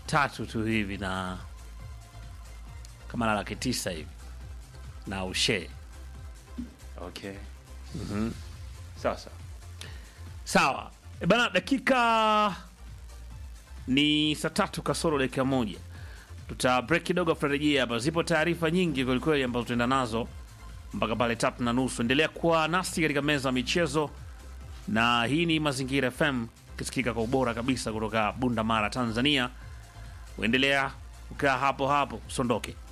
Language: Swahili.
tatu tu hivi na kama na laki tisa hivi na ushe Okay. Sasa sawa e bana dakika ni saa tatu kasoro dakika moja tuta break kidogo tutarejea hapa zipo taarifa nyingi kwelikweli ambazo tuenda nazo mpaka pale tatu na nusu endelea kuwa nasi katika meza ya michezo na hii ni mazingira fm ikisikika kwa ubora kabisa kutoka bunda mara tanzania uendelea kukaa hapo hapo usondoke